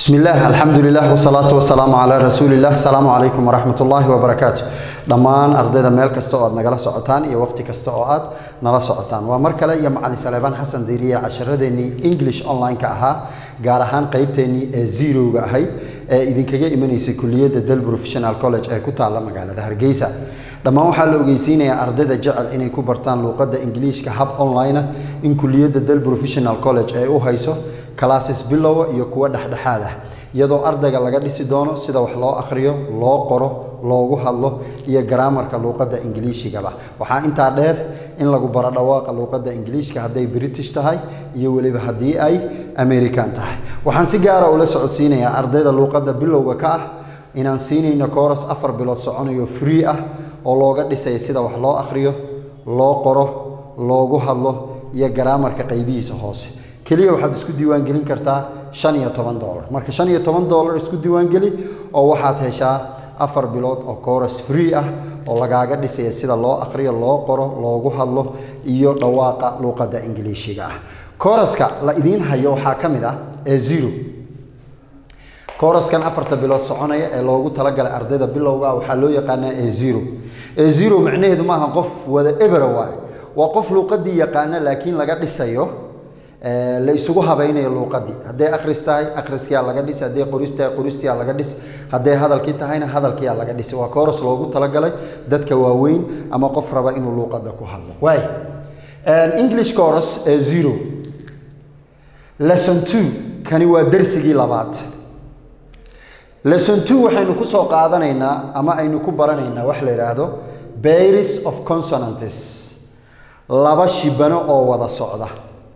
بسم الله الحمد لله والصلاة والسلام على رسول الله السلام عليكم ورحمة الله وبركاته dhammaan ardayda meel kasta oo aad nagala socotaan iyo waqti kasta oo aad nala socotaan waa mar kale iyo macalin saleebaan xasan diiriye casharadeenii english online-ka ahaa gaar ahaan qeybteennii ee zerowga ahayd ee idinkaga imanaysay kuliyadda del professional college ee ku taalla magaalada hargeysa dhammaan waxaa la ogeysiinayaa ardayda jecel inay ku bartaan luuqadda ingiliishka hab online ah in kuliyadda del professional college ee u hayso classes bilowa iyo kuwa dhexdhexaad ah iyadoo ardayga laga dhisi doono sida wax loo akhriyo loo qoro loogu hadlo iyo garaamarka luuqadda ingiliishigaba waxaa intaa dheer in lagu baro dhawaaqa luuqadda ingiliishka hadday british tahay iyo weliba haddii ay american tahay waxaan si gaara ula socodsiinayaa ardayda luuqadda bilowga ka ah inaan siinayno kooras afar bilood soconayo free ah oo looga dhisaya sida wax loo akhriyo loo qoro loogu hadlo iyo garaamarka qaybihiisa hoose keliya waxaad isku diiwaangelin kartaa shan iyo toban dolar marka shan iyo toban dolar isku diiwaangeli oo waxaad heshaa afar bilood oo kooras free ah oo lagaaga dhisaya sida loo akhriyo loo qoro loogu hadlo iyo dhawaaqa luuqadda ingiliishiga ah kooraska la idiin hayo waxaa ka mid ah ee zero kooraskan afarta bilood soconaya ee loogu talagalay ardayda bilowga waxaa loo yaqaanaa ee zero ee zero macnaheedu maaha qof wada ebera waay waa qof luuqadii yaqaana laakiin laga dhisayo la isugu habaynayo luuqadii hadday akhris tahay akhriskiyaa laga dhis hadday qoris tahay qoristiyaa laga dhis hadday hadalkii tahayna hadalkiyaa laga dhis waa kooras loogu talagalay dadka waaweyn ama qof raba inuu luuqada ku hadlo waay english chorus ee zero lesson two kani waa darsigii labaad lesson two waxaynu ku soo qaadanaynaa ama aynu ku baranaynaa wax la yidhaahdo baris of consonantes laba shibano oo wada socda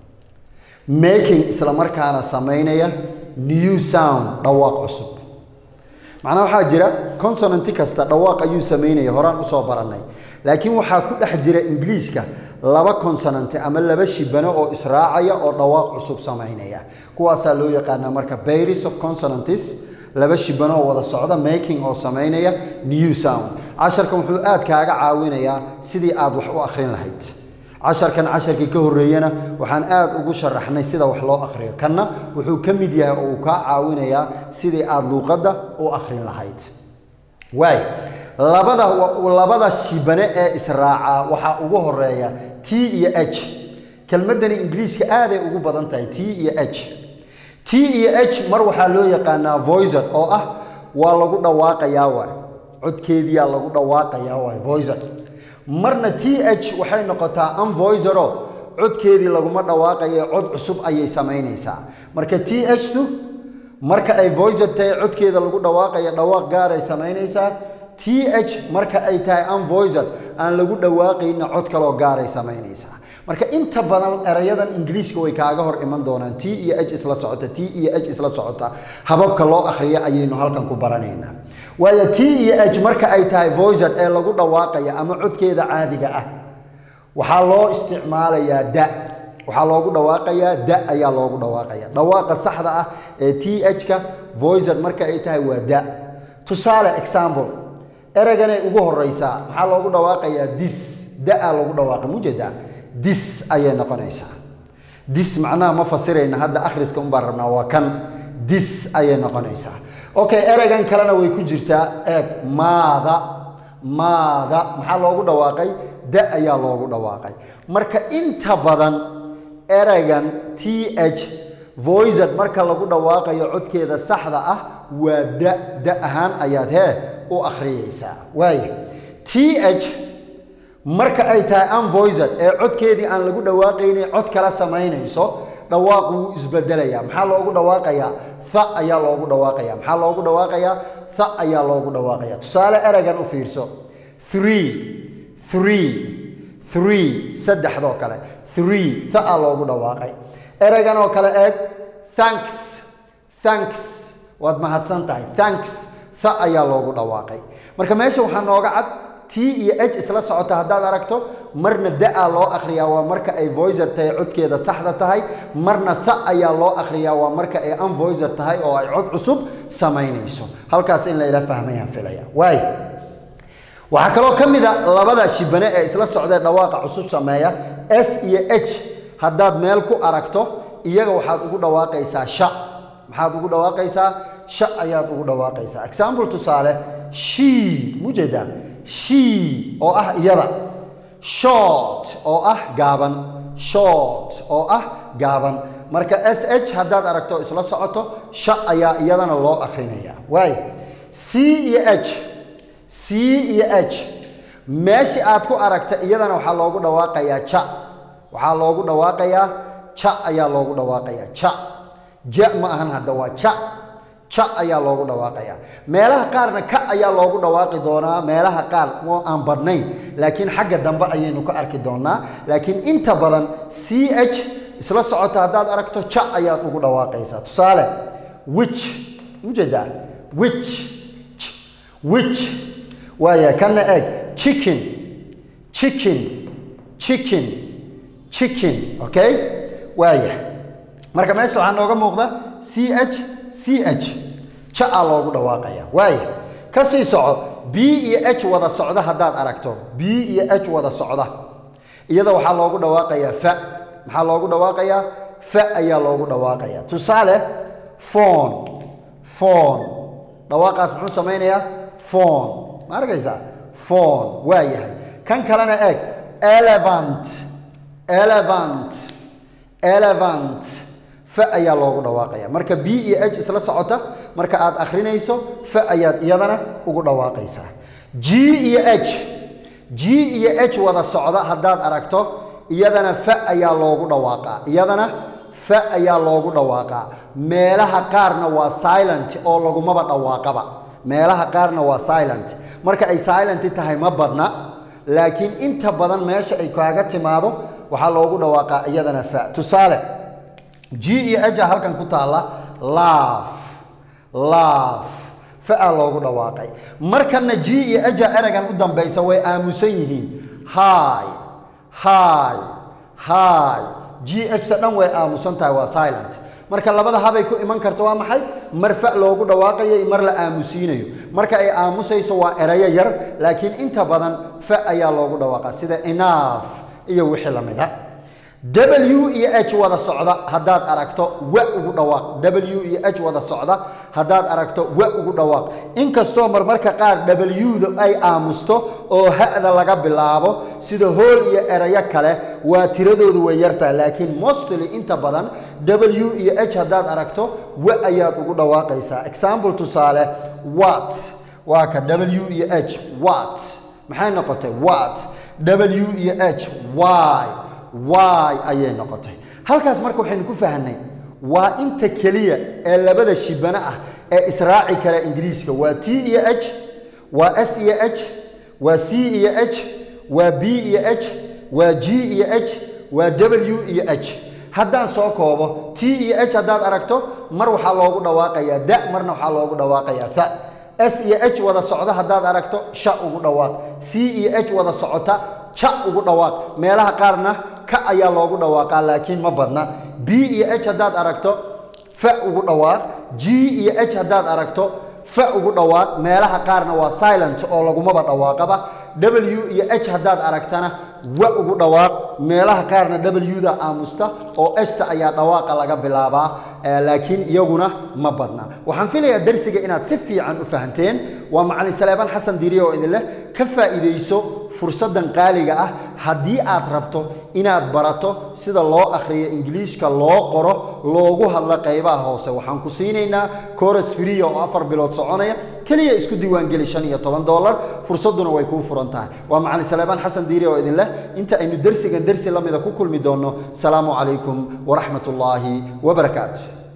making isla markaana samaynaya new sound dhawaaq cusub macnaa waxaa jira consonanti kasta dhawaaq ayuu samaynaya horaan usoo barannay laakiin waxaa ku dhex jira ingiliishka laba consonanti ama laba shibano oo israacaya oo dhawaaq cusub samaynaya kuwaasaa loo yaqaanaa marka baris of consonantis laba shibano oo wada socda making oo samaynaya new sound casharkan wuxuu aad kaaga caawinayaa sidii aad wax u akhrin lahayd casharkan casharkii ka horreeyana waxaan aad ugu sharaxnay sida wax loo akhriyo kanna wuxuu ka mid yahay oo uu kaa caawinayaa sidii aad luuqadda u akhrin lahayd waay labada labada shibane ee israaca waxaa ugu horeeya t iyo h kelmaddani ingiliishka aaday ugu badan tahay t iyo h t iyo h mar waxaa loo yaqaanaa voicer oo ah waa lagu dhawaaqayaa waay codkeediyaa lagu dhawaaqayaa waay voicer marna t h waxay noqotaa unvoicero codkeedii laguma dhawaaqayo cod cusub ayay samaynaysaa marka t h tu marka ay voicer tahay codkeeda lagu dhawaaqayo dhawaaq gaaray samaynaysaa t h marka ay tahay unvoicer aan lagu dhawaaqayna cod kaloo gaaray samaynaysaa marka inta badan erayadan ingiliishka way kaaga hor iman doonaan t iyo h isla socota t iyo h isla socota hababka loo akhriyo ayaynu halkan ku baranaynaa waayo t iyo h marka ay tahay voicer ee lagu dhawaaqaya ama codkeeda caadiga ah waxaa loo isticmaalayaa da waxaa loogu dhawaaqayaa da ayaa loogu dhawaaqaya dhawaaqa saxda ah ee t h-ka voicer marka ay tahay waa da tusaale example eraganay ugu horeysaa maxaa loogu dhawaaqayaa dis da-a loogu dhawaaqa mujeda dis ayay noqonaysaa dis macnaha ma fasirayna hadda akhriska unbaan rabnaa waa kan dis ayay noqonaysaa okay ereygan kalena way ku jirtaa eeg maada maada maxaa loogu dhawaaqay da ayaa loogu dhawaaqay marka inta badan ereygan t h voiced marka lagu dhawaaqayo codkeeda saxda ah waa da da ahaan ayaad hee u akhriyaysaa waaya t h marka ay tahay unvoiced ee codkeedii aan lagu dhawaaqaynay cod kala samaynayso dhawaaq wuu isbedelaya maxaa loogu dhawaaqayaa tha ayaa loogu dhawaaqaya maxaa loogu dhawaaqayaa tha ayaa loogu dhawaaqaya tusaale ereygan u fiirso three three three saddexdoo kale three tha a loogu dhawaaqay ereygan oo kale eeg thanks thanks waad mahadsan tahay thanks tha ayaa loogu dhawaaqay marka meesha waxaa nooga cad t iyo h isla socota haddaad aragto marna da-a loo akhriyaa waa marka ay voicer tahay codkeeda saxda tahay marna tha ayaa loo akhriyaa waa marka ay unvoicer tahay oo ay cod cusub samaynayso halkaas in layla fahmayaan filaya waay waxaa kaloo ka mid a labada shibane ee isla socdee dhawaaqa cusub sameeya s iyo h haddaad meel ku aragto iyaga waxaad ugu dhawaaqaysaa sha maxaad ugu dhawaaqaysaa sha ayaad ugu dhawaaqaysaa example tusaale she mujeeda she oo ah iyada short oo ah gaaban short oo ah gaaban marka s h haddaad aragto isla socoto sha ayaa iyadana loo akrinaya waay c iyo h c iyo h meeshii aad ku aragta iyadana waxaa loogu dhawaaqayaa ja waxaa loogu dhawaaqayaa ja ayaa loogu dhawaaqayaa ja ja ma ahan hadda waa ja ja ayaa loogu dhawaaqayaa meelaha qaarna ka ayaa loogu dhawaaqi doonaa meelaha qaar oo aan badnayn laakiin xagga dambe ayaynu ka arki doonaa laakiin inta badan c h isla socota haddaad aragto ja ayaad ugu dhawaaqaysaa tusaale wich ujeedaa wich wich waaya kana eeg chicken chicken chicken chicken okay waaya marka meesha waxaa nooga muuqda c h c h ja a loogu dhawaaqaya waaya ka sii soco b iyo h wada socda haddaad aragto b iyo h wada socda iyada waxaa loogu dhawaaqayaa fa maxaa loogu dhawaaqayaa fa ayaa loogu dhawaaqaya tusaale phone phone dhawaaqaas muxuu samaynayaa phone ma arkaysaa phone waa yahay kan kalena eeg elevant elevant elevant fa ayaa loogu dhawaaqaya marka b iyo h isla socota marka aad akhrinayso fa ayaad iyadana ugu dhawaaqaysaa g iyo h g iyo h wada socda haddaad aragto iyadana fa ayaa loogu dhawaaqaa iyadana fa ayaa loogu dhawaaqaa meelaha qaarna waa silent oo lagumaba dhawaaqaba meelaha qaarna waa silent marka ay silent tahay ma badna laakiin inta badan meesha ay kaaga timaado waxaa loogu dhawaaqaa iyadana fa tusaale g iyo h halkan ku taalla laaf laaf fa-a loogu dhawaaqay markana g iyo h eragan u dambaysa way aamusan yihiin hi hi hi g h ta dhan way aamusan tahay waa silent marka labada habay ku iman karta waa maxay mar fa loogu dhawaaqayo iyo mar la aamusiinayo marka ay aamusayso waa erayo yar laakiin inta badan fa ayaa loogu dhawaaqa sida enough iyo wixii la mida w iyo h wada socda haddaad aragto wa ugu dhawaaq w iyo h wada socda haddaad aragto wa ugu dhawaaq inkastoo marmarka qaar w-da ay aamusto oo ha-da laga bilaabo sida hool iyo erayo kale waa tiradoodu way yartaha laakiin mostly inta badan w iyo h haddaad aragto wa ayaad ugu dhawaaqaysaa example tusaale wat waa ka w iyo h wat maxay noqotay wat w iyo h y y ayay noqotay halkaas marka waxaynu ku fahnay waa inta keliya ee labada shibano ah ee israaci kara ingiriiska waa t iyo h waa s iyo h waa c iyo h waa b iyo h waa g iyo h waa w iyo h haddaan soo koobo t iyo h haddaad aragto mar waxaa loogu dhawaaqayaa da marna waxaa loogu dhawaaqayaa tha s iyo h wada socda haddaad aragto sha ugu dhawaaq c iyo h wada socota ja ugu dhawaaq meelaha qaarna ka ayaa loogu dhawaaqaa laakiin ma badna b iyo h haddaad aragto fa ugu dhawaaq g iyo h haddaad aragto fa ugu dhawaaq meelaha qaarna waa silent oo lagumaba dhawaaqaba w iyo h haddaad aragtana wa ugu dhawaaq meelaha qaarna w-da aamusta oo esta ayaa dhawaaqa laga bilaabaa laakiin iyaguna ma badna waxaan filayaa darsiga inaad si fiican u fahanteen waa macalin saleebaan xasan diiriye oo idin leh ka faa'iidayso fursaddan qaaliga ah haddii aad rabto inaad barato sida loo akhriyo ingiliishka loo qoro loogu hadlo qaybaha hoose waxaan ku siinaynaa coras friya oo afar bilood soconaya keliya isku diiwaangeli shan iyo toban dollar fursadduna way kuu furan tahay waa macalin saleebaan xasan diiriye oo idin leh inta aynu dersigan dersi la mida ku kulmi doonno salaamu calaykum waraxmat ullaahi wabarakaatu